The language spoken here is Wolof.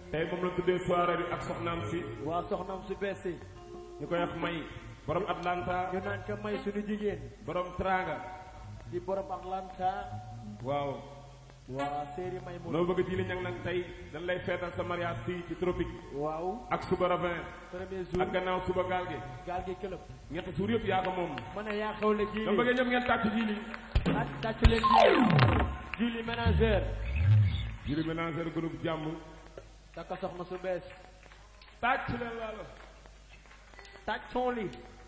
tey moom la tuddee soirée bi ak soxnaam si waa soxnaam su bees si ñu koy wax may borom Atlanta ñu naan ko may suñu jigéen borom Tranga di borom Atlanta waaw waa séeri may mu loo bëgg ji li ñang nag tey dañ lay feetal sa mariage fii ci tropique waaw ak suba ravin premier jour ak gannaaw suba gaal gi gaal gi këlëb ñetti suur yëpp yaa ko moom ma ne yaa xewle dama jiili bëggee ñëpp ngeen tàcc ji li ak tàcc leen jiili jiili ménageur jili ménagère groupe jàmm takka soxna su bees tàcc leen laalo tàcc son li